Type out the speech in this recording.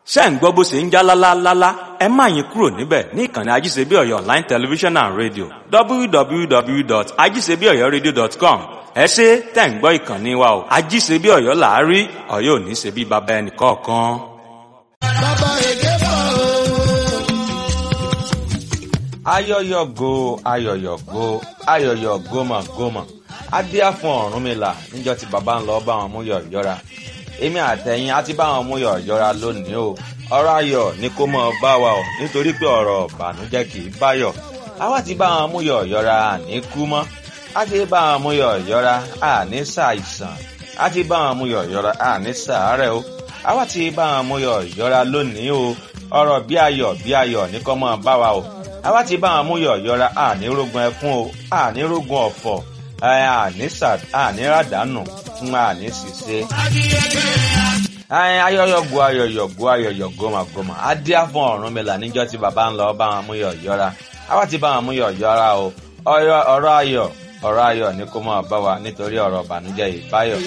ṣé ń gbọ́ bó ṣe ń já lálálálá ẹ má yín kúrò níbẹ̀ ní ìkànnì ajíṣebí ọ̀yọ́ online television and radio www.ajíṣebíọ̀yọ́radio.com ẹ ṣe tẹ̀ ń gbọ́ ìkànnì wa o ajíṣebí ọ̀yọ́ làárí ọ̀yọ́ ò ní ṣe bí baba ẹnì kọ̀ọ̀kan. bàbá èké bọ̀ o. ayọyọgo ayọyọgo ayọyọ gómà gómà adíá fún Ọ̀rúnmìlà níjọ́ tí bàbá ń lọ bá wọn mú yọ̀yọ́ra èmi àtẹ̀yìn á ti bá wọn mú yọ̀yọ́ra lónìí o ọ̀rọ̀ ayọ̀ ni kó mọ̀ bá wa o nítorí pé ọ̀rọ̀ ìbànújẹ́ kì í báyọ̀ àwa ti bá wọn mú yọ̀yọ́ra àní kú mọ́ á ti bá wọn mú yọ̀yọ́ra àní ṣàìsàn á ti bá wọn mú yọ̀yọ́ra àní ṣàárẹ̀ o àwa ti bá wọn mú yọ̀yọ́ra lónìí o ọ̀rọ̀ bí ayọ̀ bí ayọ̀ ní kó mọ̀ bá wa o àwa ti bá wọn mú yọ̀yọ́ra àní rógun ẹkún o àní rógun ọ̀fọ̀ àní ràdánù fún àní ṣìṣe. ayọyọgo ayọyọgo ayọyọ gómàgómà adíá fún Ọ̀rúnmìlà níjọ́ tí bàbá ń lọ bá wọn mú yọ̀yọ́ra àwa ti bá wọn mú yọ̀yọ́ra o ọ̀rọ̀ ayọ̀ ọ̀rọ̀ ayọ̀ ní kó máa bá wa nítorí ọ̀rọ̀ ìbànújẹ́ ìbáyọ̀.